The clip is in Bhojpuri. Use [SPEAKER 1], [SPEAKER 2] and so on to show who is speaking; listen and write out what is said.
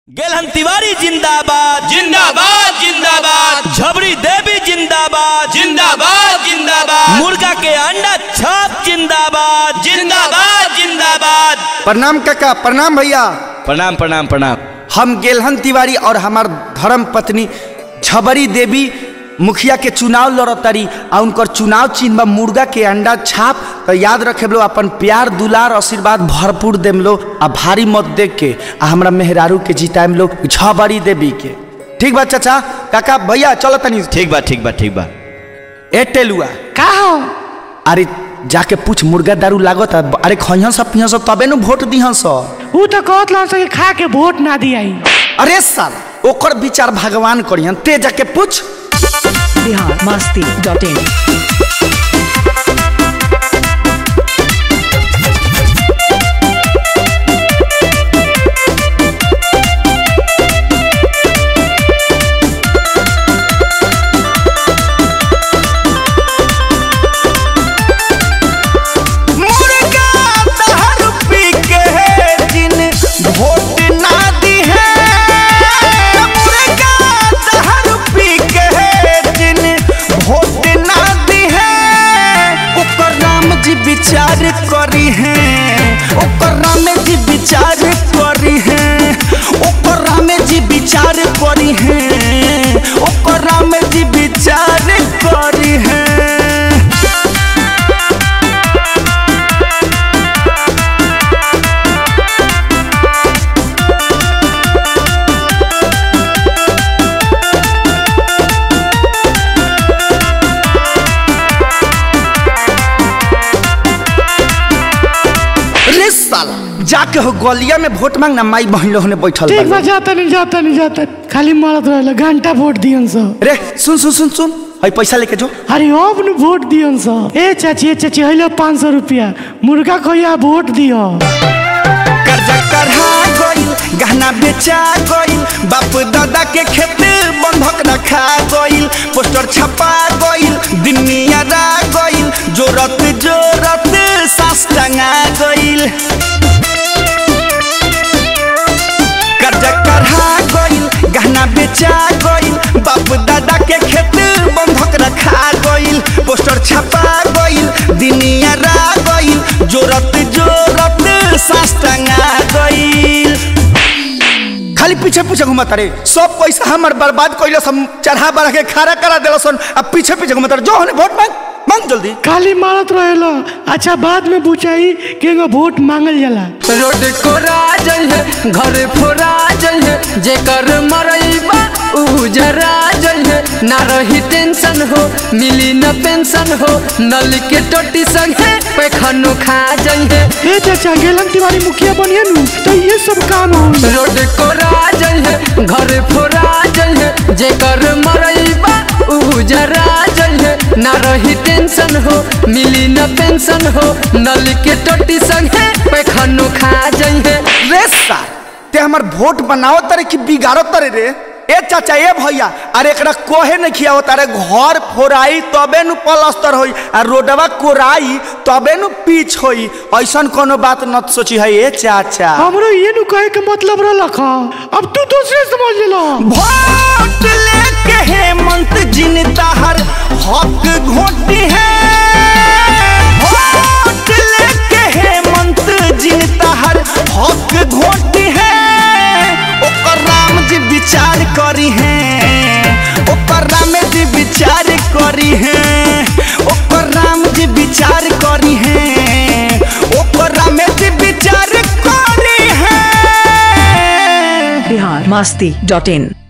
[SPEAKER 1] गेलहन तिवारी जिंदाबाद
[SPEAKER 2] जिंदाबाद जिंदाबाद
[SPEAKER 1] झबरी देवी जिंदाबाद
[SPEAKER 2] जिंदाबाद जिंदाबाद
[SPEAKER 1] मुर्गा के अंडा छाप जिंदाबाद
[SPEAKER 2] जिंदाबाद जिंदाबाद
[SPEAKER 3] प्रणाम काका प्रणाम भैया
[SPEAKER 1] प्रणाम प्रणाम प्रणाम
[SPEAKER 3] हम गेलहन तिवारी और हमार धर्म पत्नी झबरी देवी मुखिया के चुनाव लड़तारी आ उनकर चुनाव चिन्ह बा मुर्गा के अंडा छाप तो याद रखे लो अपन प्यार दुलार आशीर्वाद भरपूर देम लो आ भारी मत देख के आ हमरा मेहरारू के जिताएम लो झबरी देवी के ठीक बा चाचा काका भैया चलो तनी
[SPEAKER 1] ठीक बा ठीक बा ठीक बा
[SPEAKER 3] ए टेलुआ
[SPEAKER 4] का हो
[SPEAKER 3] अरे जाके पूछ मुर्गा दारू लागत अरे खइहन सब पिहन सब तबे नु वोट दिहन सब
[SPEAKER 4] ऊ तो कहत लन से खा के वोट ना दियाई
[SPEAKER 3] अरे साल ओकर विचार भगवान करियन ते जाके पूछ
[SPEAKER 5] बिहार मस्ती डॉट इन
[SPEAKER 3] मुर्गा दारू पी के जिन वोट ना दी है मुर्गा दारू पी के जिन वोट ना दी है ओकर राम जी विचार करी है ओकर राम जी विचार करी है ओकर राम जी विचार करी है ओकर राम जी विचार करी है रे साला जाके हो गलिया में वोट मांग ना माई बहन लोग ने बैठल
[SPEAKER 4] ठीक बा
[SPEAKER 3] बा
[SPEAKER 4] जाता नहीं जाता नहीं जाता खाली मारत रहल घंटा वोट दियन स
[SPEAKER 3] रे सुन सुन सुन सुन हई पैसा लेके जो
[SPEAKER 4] अरे अब न वोट दियन स ए चाची ए चाची हइलो पाँच सौ रुपया मुर्गा कहिया वोट दियो
[SPEAKER 3] कर्जा करहा गइल गहना बेचा गइल बाप दादा के खेत बंधक रखा गइल पोस्टर छपा गइल दुनिया रा गइल जोरत जोरत सास टंगा गइल कर्जा करहा गइल गहना बेचा गइल बाप दादा के खेत बंधक रखा गइल पोस्टर छपा गइल दुनिया रा गइल जोरत जोरत सास टंगा गइल खाली पीछे पीछे घुमत रे सब पैसा हमर बर्बाद कइलस हम चढ़ा बढ़ा के खड़ा करा देलसन अब पीछे पीछे घुमत रहे जो हने वोट मांग मांग जल्दी
[SPEAKER 4] खाली मारत रहल अच्छा बाद में पूछाई कि वोट मांगल जाला
[SPEAKER 6] रोड कोरा जइहे घर फोरा जइहे जेकर मरइबा उ जरा जइहे ना रही टेंशन हो मिली न पेंशन हो नल के टोटी संगे पैखानो खा जइहे
[SPEAKER 4] ए चाचा गेलन तिवारी मुखिया बनिए नु तो ये सब काम हो
[SPEAKER 6] रोड कोरा जइहे घर फोरा जइहे जेकर मरइबा उ जरा जइहे ना रही टेंशन हो मिली न पेंशन हो नल के टोटी संगे पैखानो खा जइहे
[SPEAKER 3] रे सा ते हमर वोट बनाओ तरे कि बिगाड़ो तरे रे ए चाचा ए भैया अरे एकरा कोहे नहीं खियाओ तारे घर फोराई तबे नु प्लास्टर होई आ रोडवा कोराई तबे नु पीच होई ऐसन कोनो बात न सोची है ए चाचा
[SPEAKER 4] हमरो ये नु कहे के मतलब रहलक ह। अब तू दूसरे समझ लो
[SPEAKER 3] वोट लेके हेमंत जिन ताहर हक घोटी है वोट लेके हेमंत जिन ताहर हक घोटी है ओकर राम जी विचार करी है ओकर राम जी विचार करी है ओकर राम जी विचार करी है ओकर राम जी विचार करी है
[SPEAKER 5] बिहार मस्ती डॉट इन